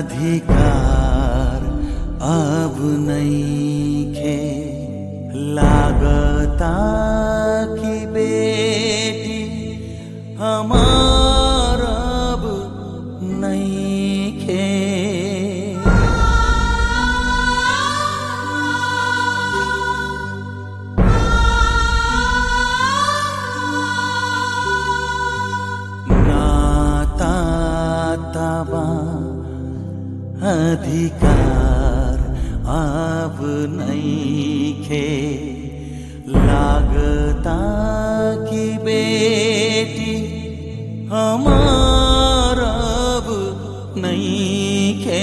अधिकार अब नईखे लागता कि बेटी हमार अब नईखे नाता तबा अधिकार अब नईखे लागता कि बेटी हमार अब नईखे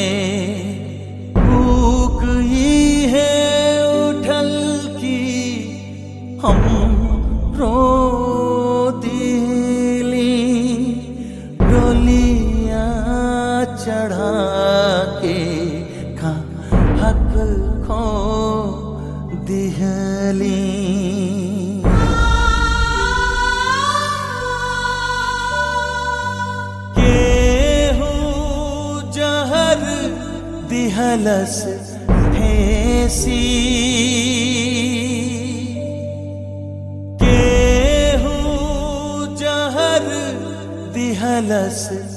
भूख ही है उठल की हम रो दिली डोलिया चढ़ा के का हक खो दिहली केहू जहर दिहलस हेसी केहू जहर दिहलस